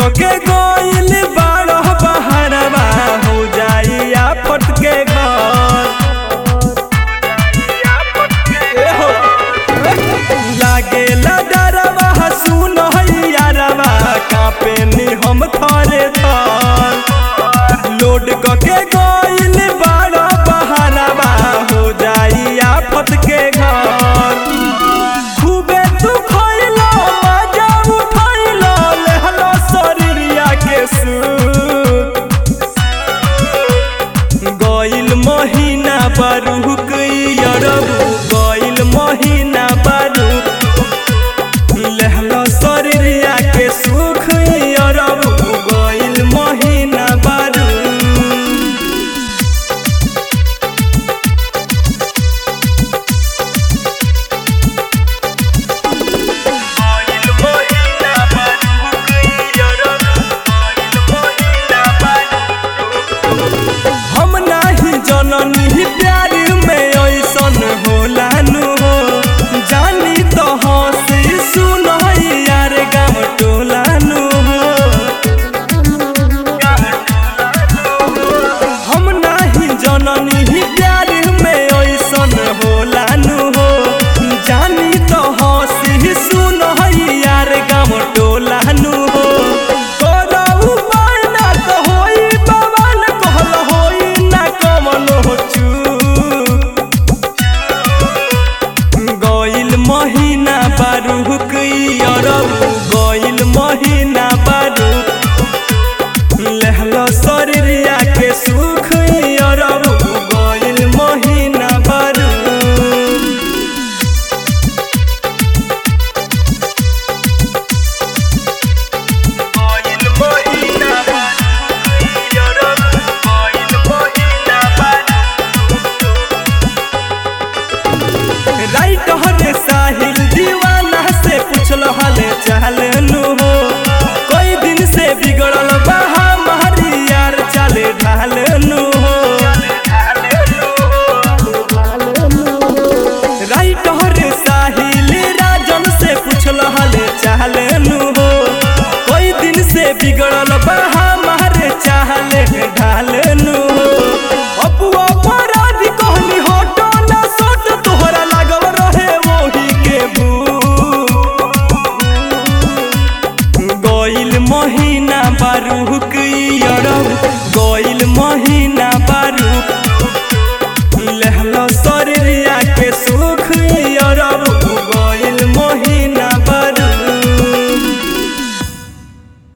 के गोइल बारह बहरवा हो जाई आफत के घर ए हो, लागे डरवा सुन यारवा कापे नी हम थरे थर लोड के गोइल बारह बहरवा हो जाई आफत के घर खूबे तू खइलो मजा उठैलो लेहलो शरीरिया के सुख गइल महीना बारुक यरबु गइल महीना बारुक लेहलो शरीरिया के सुख यरबु गइल महीना बारुक हम नाही जननी प्यार में ऐसन होला नु हो जानी तो हंसी सुन यार गाँव टोला नु हो हम नाही जननी प्यार में ऐसन होला नु हो जानी तो हंसी सुन यार गाँव टोला नु हो करऊ बाना तो होई बवाल कहल होई ना कमल हो चूक गइल महीना बारुक अरबु गइल महीना बारुक लेहलो शरीरिया के सुख अरबु गइल महीना बारुक राइट हरे साहिल दीवाना से पूछल हले चाल नु हो कई दिन से बिगड़ल बा हमारी यार चाले ढाल नु हो राइट हरे साहिल राजन से पूछल हले चाल नु हो कई दिन से बिगड़ल बा हमारे चाहले ढाल नु हो अपुआ अपराधी कहनी हटो ना सट तोहरा लागल रहे वही के भूख गइल महीना बारुक अरब गइल महीना